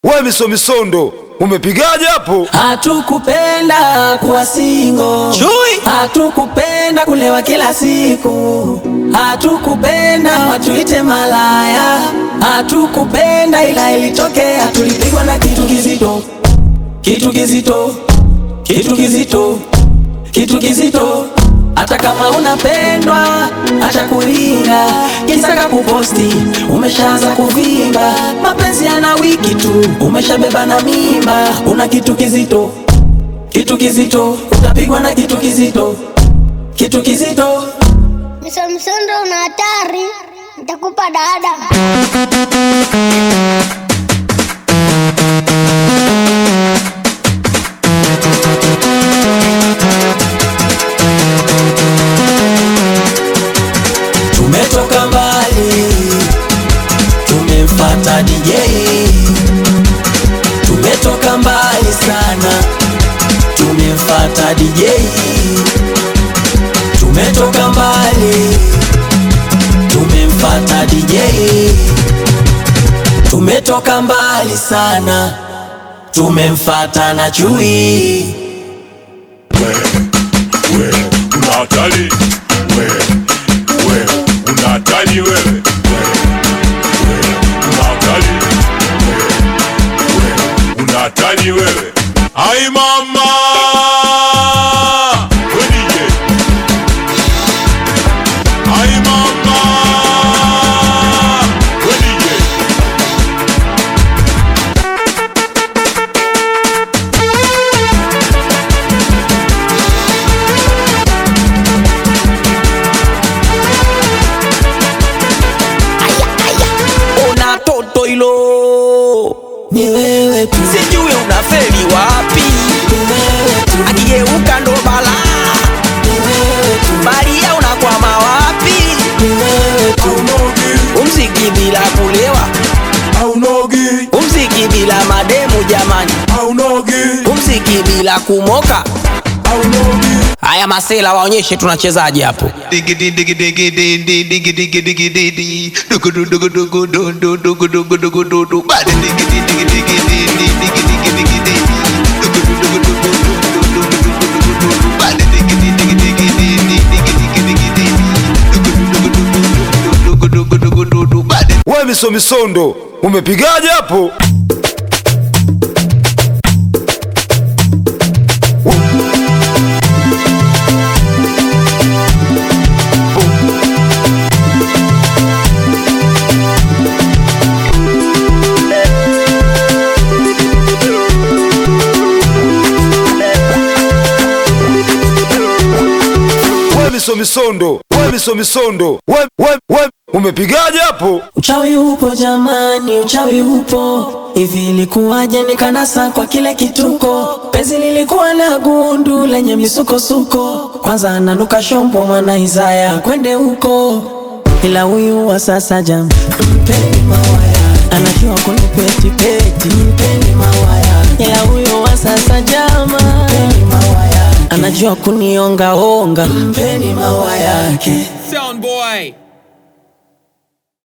We misomisondo umepigaje hapo? Hatukupenda kuwa singo, Chui. hatukupenda kulewa kila siku, hatukupenda watuite malaya, hatukupenda ila ilitokea, tulipigwa na kitu kizito, kitu kizito, kitu kizito, kitu kizito. Hata kama unapendwa, acha kulinga, kisaka kuposti, umeshaanza kuvimba, mapenzi yana wiki tu, umeshabeba na mimba, una kitu kizito, kitu kizito, utapigwa na kitu kizito, kitu kizito. Msomsondo una hatari, nitakupa dada. Tumetoka mbali, tumemfata DJ. Tumetoka mbali sana, tumemfata DJ. Tumetoka mbali, tumemfata DJ. Tumetoka mbali sana, tumemfata na chui. wewe una hatari wewe wewe una hatari wewe wewe una hatari wewe wewe una hatari wewe ai mama we DJ ai mama we DJ Una toto hilo, Ni wewe tu, sijui unafeli wapi, ni wewe tu, akigeuka ndo balaa, ni wewe tu, baria unakwama wapi? ni wewe tu. Umziki bila kulewa, Aunogi, umziki bila mademu jamani, aunogi, umziki bila kumoka. aunogi. Haya masela waonyeshe tunachezaje hapo. Diggity diggity diggity diggity diggity diggity diggity dugu dugu dugu dugu dugu dugu dugu dugu dugu dugu bad diggity diggity diggity diggity diggity diggity dugu dugu dugu dugu dugu dugu dugu dugu bad diggity diggity diggity diggity diggity dugu dugu dugu dugu dugu dugu dugu bad We misomisondo umepigaje hapo? We misomisondo we misomisondo we, we, we umepigaje hapo? Uchawi upo jamani, uchawi upo. Hivi ilikuwaje nikanasa kwa kile kituko? Penzi lilikuwa na gundu lenye misukosuko. Kwanza ananuka shombo mwana Isaya kwende huko, ila huyu wa sasa jam, mpeni mawaya, anajua kunipeti peti, mpeni mawaya, ila huyu wa sasa jama, mpeni mawaya, anajua kunionga onga, mpeni mawaya yake. Sound boy.